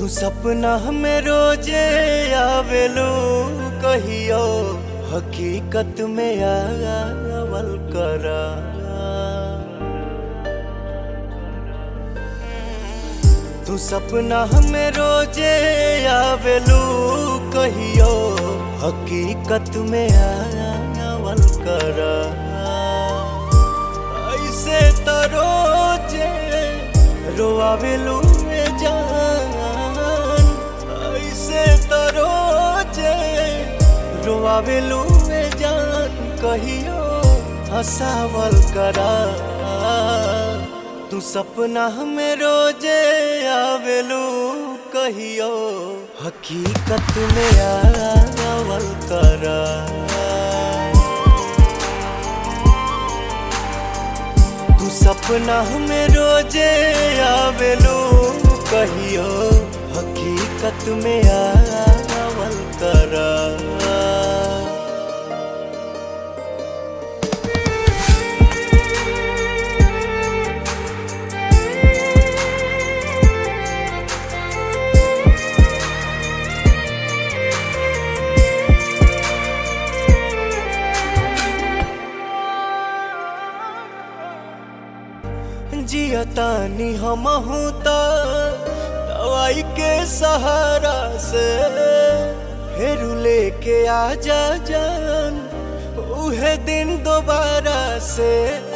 तू सपना में रोजे आवेलू कहियो हकीकत में आवल करा तू सपना में रोजे आवेलू कहियो हकीकत में आवल करा ऐसे तो रोजे रोआवेलू में जान ऐसे तो रोजे रोआवेलू में जान कहियो हंसावल करा तू सपना में रोजे आवेलू कहियो हकीकत में आवल करा तू सपना में रोजे आवेलू कहियो हकीकत में आवल करा जियतानी हम त दवाई के सहारा से फिर लेके आ जा जान उहे दिन दोबारा से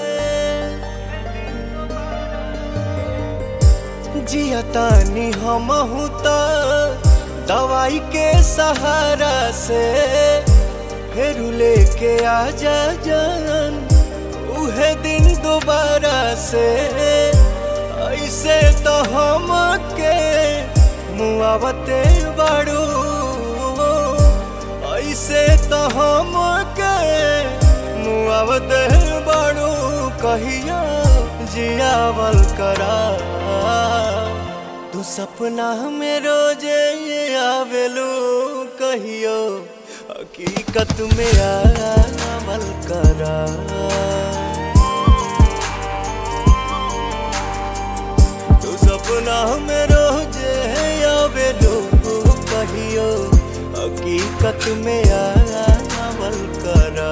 जियतानी हम त दवाई के सहारा से फिर लेके आ जा जान उहे दिन दोबारा से ऐसे तो हम के मुआवते बाड़ू ऐसे तो हम के मुआवते बाड़ू कहिया जियावल करा तू सपना में रोजे आवेलू कहियो हकीकत में आवल करा तू सपना में रोजे आवेलू कहियो हकीकत में आवल करा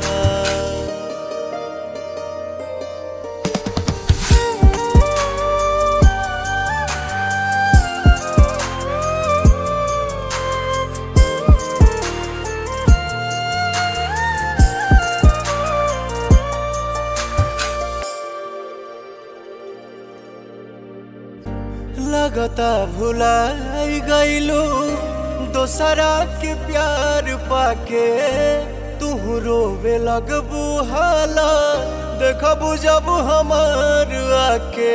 लगता भुलाई गईलू दोसरा के प्यार पाके तू रोवे लगबू हाला देखबू जब हमार आके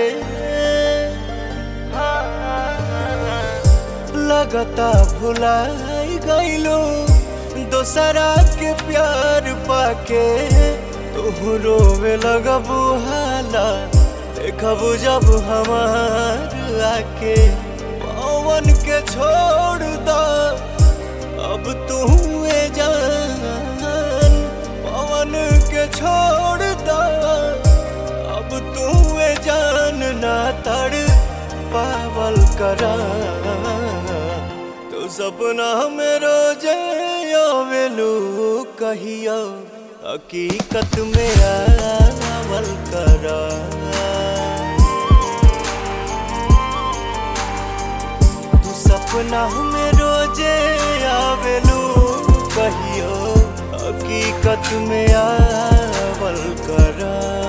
लगता भुलाई गईलू दोसरा के प्यार पाके तू रोवे लगबू हाला देखबू जब हमार आके पवन के छोड़ द अब तू जान पवन के छोड़ द अब तू जान ना तड़ पावल करा तो सपना में रोजे आवेलू कहियो हकीकत में आवल करा सपना में रोजे आवेलू कहियो हकीकत में आवल करा